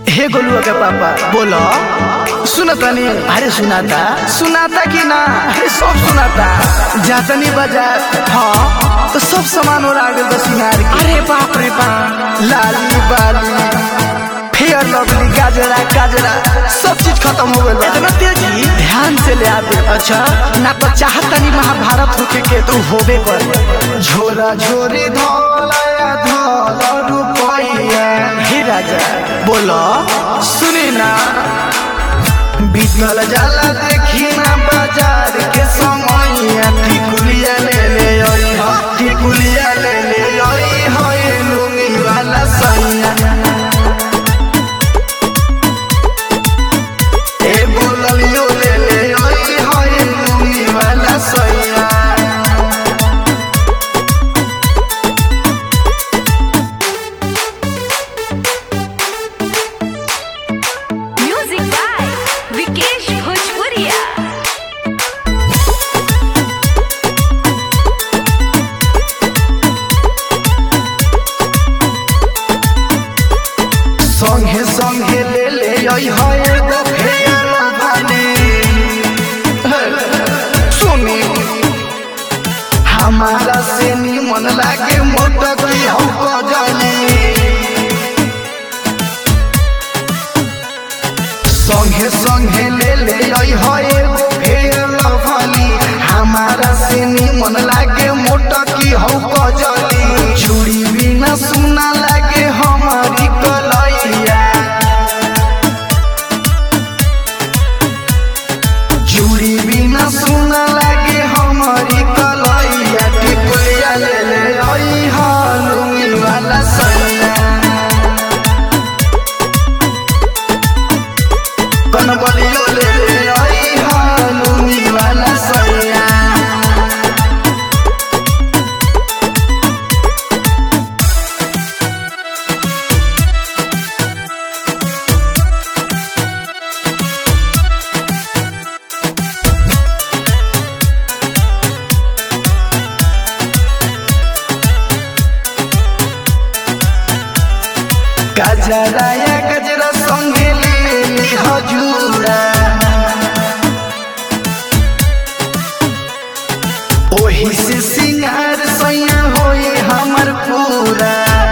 हे गोलुआ के पापा बोलो सुनता नहीं अरे सुनाता सुनाता कि ना अरे सब सुनाता जातनी बाजार हाँ तो सब सामान और आगे तो सिंगार के अरे बाप रे बाप लाली बाली फेयर लवली गाजरा गाजरा सब चीज खत्म हो गया इतना तेजी ध्यान से ले आते अच्छा ना तो चाहता नहीं महाभारत होके के तो होबे कर झोरा झोरी धोलाया धोला रुपया हे राजा बोलो सुनी ना बीतल जाला देखी ना बाजार के समैया टिकुलिया ले ले आई हो टिकुलिया ले ले आई हो ये लुंगी वाला सैया ए बोललियो ले ले आई हो ये लुंगी वाला सैया Music by Vikesh Bhojpuria. संगे संगे ले ले आई हो एगो फेर भाने सुनी हमारा से मन लागे मोटा की हमको जाने संगे संगे ले ले आई हो एगो फेर भानी हमारा से मन लागे मोटा की हमको जाने चूड़ी बिना सुना लागे हमारी कलैया चूड़ी बिना सुना लागे हमारी कलैया टिकुलिया ले ले आई हालुई वाला सैया कनबलियो ले ले आई हालुई वाला सैया गजरा या गजरा संगे ले ली हजूरा ओही से सिंगार सैया होए हमर पूरा